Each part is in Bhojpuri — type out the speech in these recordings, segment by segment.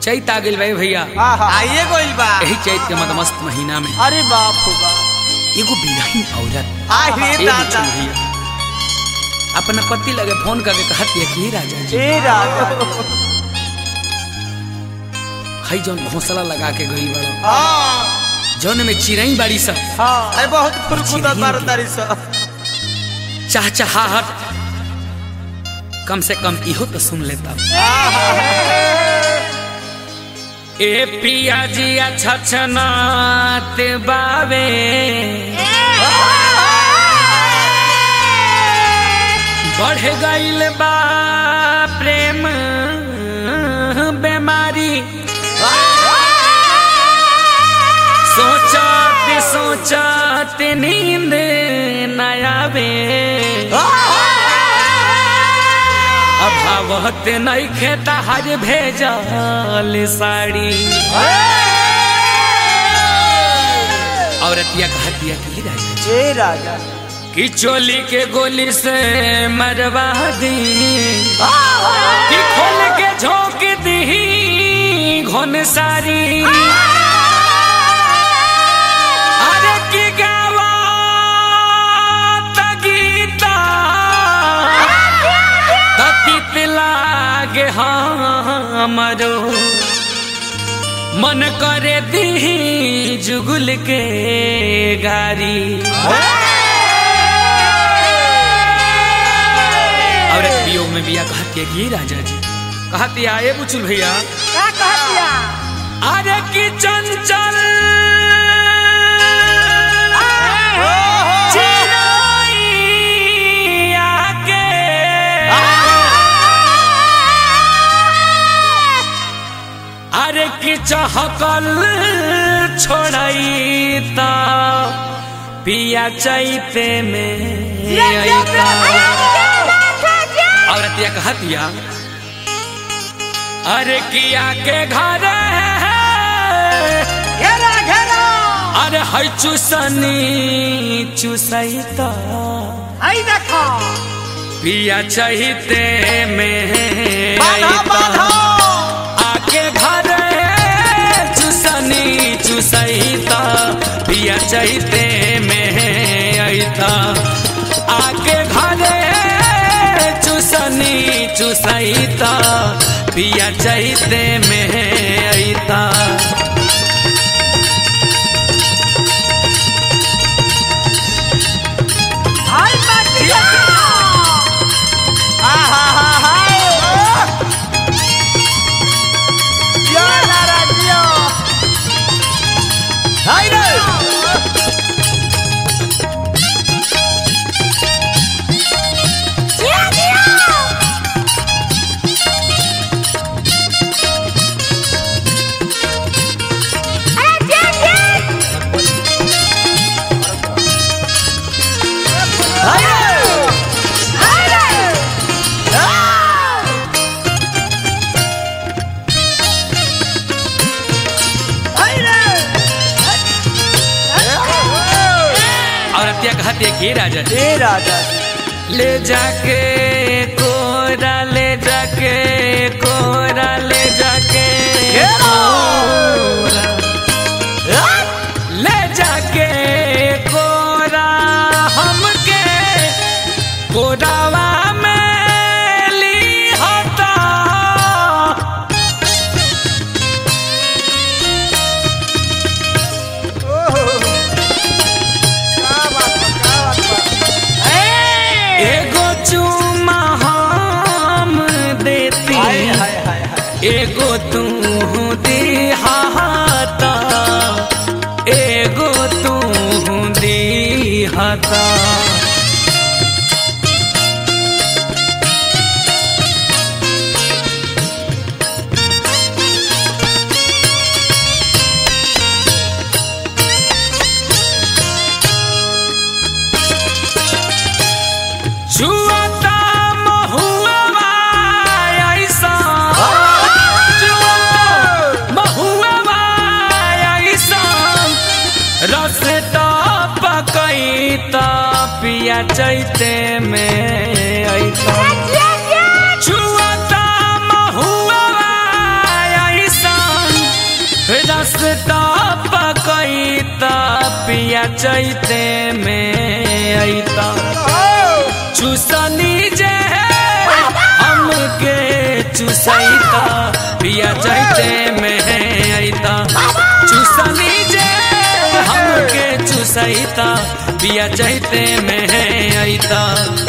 चैत आ गेल भाई भैया आहा आइए गोइल बा यही चैत के मदमस्त महीना में अरे बाप हो बाप एगो बिरही औरत आई रे ए दादा बिच्छू भैया अपना पति लगे फोन करके कहती है कि राजा जी ए राजा हई जौन घोंसला लगा के गई बड़ा हाँ जौन में चिरई बाड़ी सब हाँ अरे बहुत फुरकुता बार तारी सा चाहचाहट कम से कम इहो तो सुन लेता ए पिया जी अच्छा छनात बावे बढ़ गईल बा प्रेम बेमारी सोचत सोचत नींद न आवे अभावत नहीं खेता हर भेजल साड़ी औरतिया कहतिया कि राजा जी, ए राजा कि चोली के गोली से मरवा दी कि खोल के झोंक दी घोन सारी अरे की गावा गीता तकित लागे हमरो मन करे दी जुगुल के गारी और एक वियोग में बिया कहती है कि राजा जी कहती आए बुचुल भैया क्या कहतिया अरे की चंचल चिड़ैया के अरे की चहकल छोड़ई त पिया चैते में अइता औरतिया कहतिया अरे किया के घर घेरा घेरा अरे है चुसनी चुसैता आई देखो पिया चहिते में बाधा बाधा अइता। आके घर चुसनी चुसैता पिया चहिते में अइता आके घर चुसनी चुसैता पिया चहिते में अइता आई मटिया आहा हा हा या ना राजियो हाय रे हाय रे आई रे औरतिया कहती है कि राजा जी, ए राजा ले जाके कोरा ले जाके कोरा ले जाके कोरा। ले जाके कोरा हमके कोरावा में ली होता क्या बात बा, क्या बात बा। एगो चुमा हम देती हाय हाय हाय हाय एगो तू दिहाता एगो तू दिहाता जुआता महुआ ऐसा जुआता महुआ ऐसा रस पकैता पिया चैते में ऐसा छुअता महुआ ऐसा नाश्ता पकैता पिया चैते में अइता चूसनी जे हमके चूसैता पिया चैते में अइता चूसनी जे हमके चूसैता पिया चैते में अइता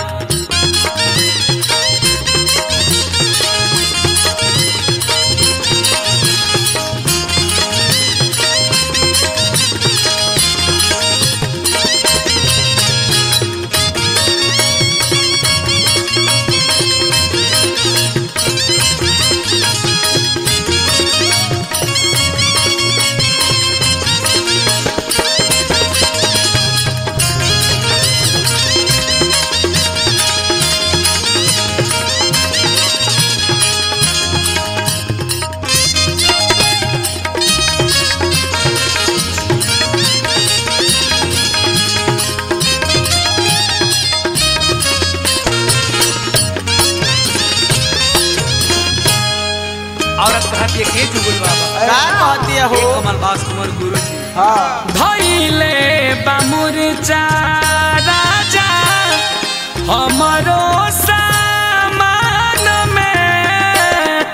औरत कहती है के जुगुल बाबा का कहती है हो हे कमल बास कुंवर गुरु जी हाँ धैले बामुर राजा हमरो सामान में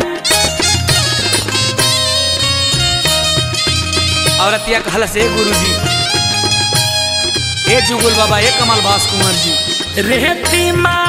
औरतिया कहला से गुरु जी ए जुगुल बाबा ए कमल बास कुंवर जी रेती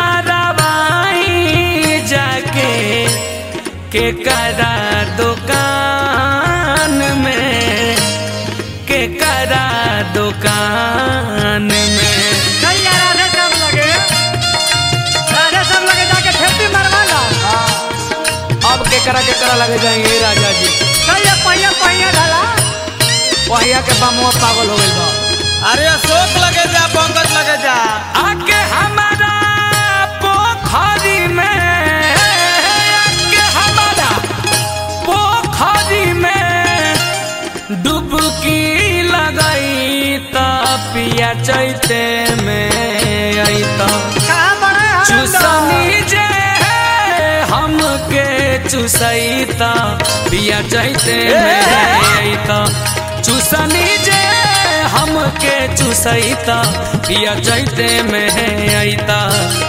मारवाई जाके के करा दुकान में के करा दुकान में नहीं यार राधे सब लगे राधे सब लगे जाके खेती मरवा लो अब के करा के करा लगे जाएंगे राजा जी कहिए पहिया पहिया ढला वहिया के बमुआ पागल हो गइल बा अरे अशोक लगे जा पंकज लगे जा आके हमारा पोखरी में आके हमारा पोखरी में डुबकी लगाई त पिया चैते में आई त कहाँ बड़े हैं चुसनी जे हमके चुसैता पिया चैते में अइता चुसनी जे हमके चुसैता पिया चैते में अइता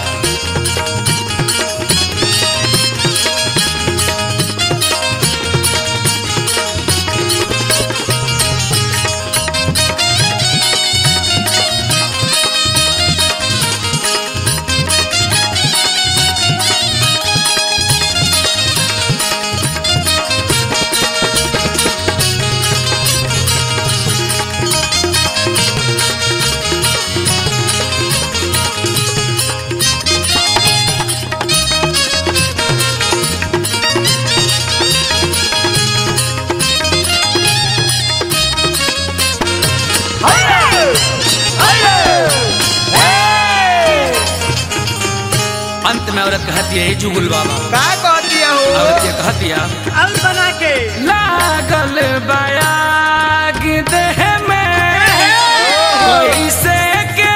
अंत में औरत कहती है "हे जुगुल बाबा का कहती है हो औरत ये कहती है अब बना के लागल बयाग देह में कैसे के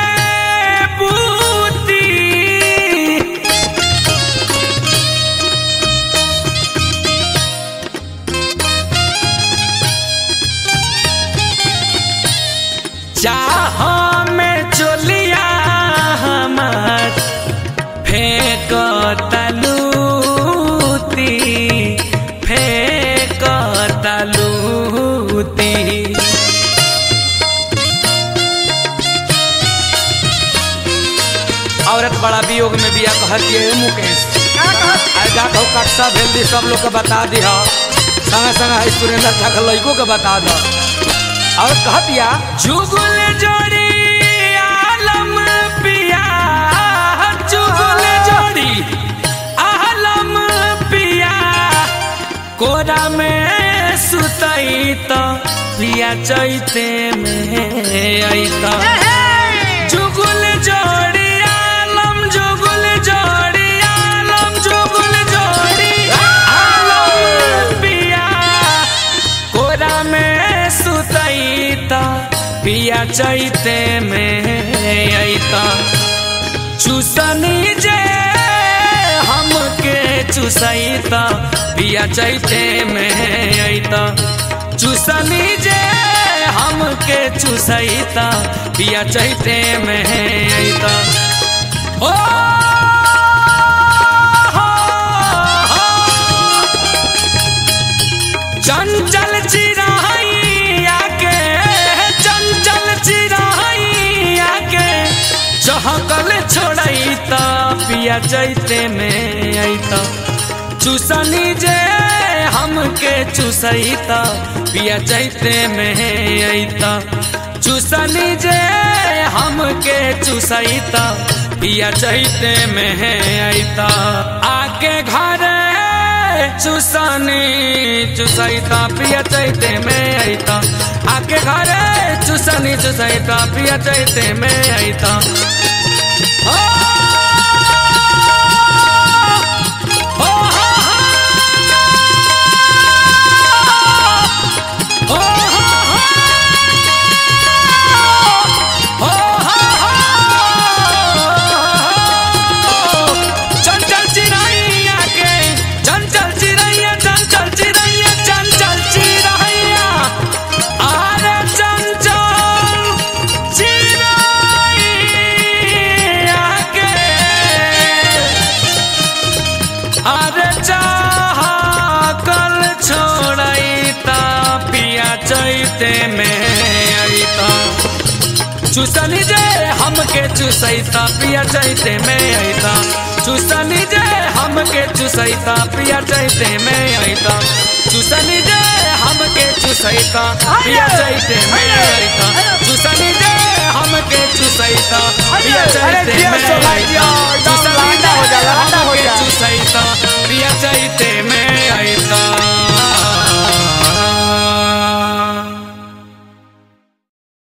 बूती चाह में चोलिया हमार फेंक तलूती फेंक तलूती औरत बड़ा वियोग में बिया कहती है मुकेश का कहत अरे जा कहू कक्षा भेल दी सब लोग के बता दी हा संगे संगे है सुरेंद्र झा के लड़को के बता दो और कहतिया जुगुल जोड़ी आलम पिया जुगुल जोड़ी आलम पिया कोरा में सुतई तो पिया चैते में अइता जुगुल जोड़ी आलम जुगुल जोड़ी आलम जुगुल जोड़ी आलम पिया कोरा में सुतईता पिया चैते में अइता चूसनी जे हमके चूसईता पिया चैते में अइता चूसनी जे हमके चूसैता पिया चैते में अइता ओ हो, हो। चंचल चिराइया के चंचल चिराइया के चहकल छोड़ैता पिया चैते में अइता चूसनी जे हमके चूसैता पिया चैते में अइता चूसनी जे हमके चूसैता पिया चैते में अइता आके घर चूसनी चूसैता पिया चैते में अइता आके घर चूसनी चूसैता पिया चैते में अइता ओ, ओ, हो, हो, हो, हो, हो, चंचल चिरैया के चंचल चिरैया चंचल चिरैया चंचल चिरैया अरे चंचल चिरैया के अरे चाह कल छोड़ैता पिया चैते में अइता चूसनी जे हमके चूसैता पिया चैते में अइता चूसनी जे हमके चूसैता पिया चैते में अइता चूसनी जे हमके चूसैता पिया चैते में अइता चूसनी जे हमके चूसैता पिया चैते में अइता चूसनी जे हमके चूसैता पिया चैते में अइता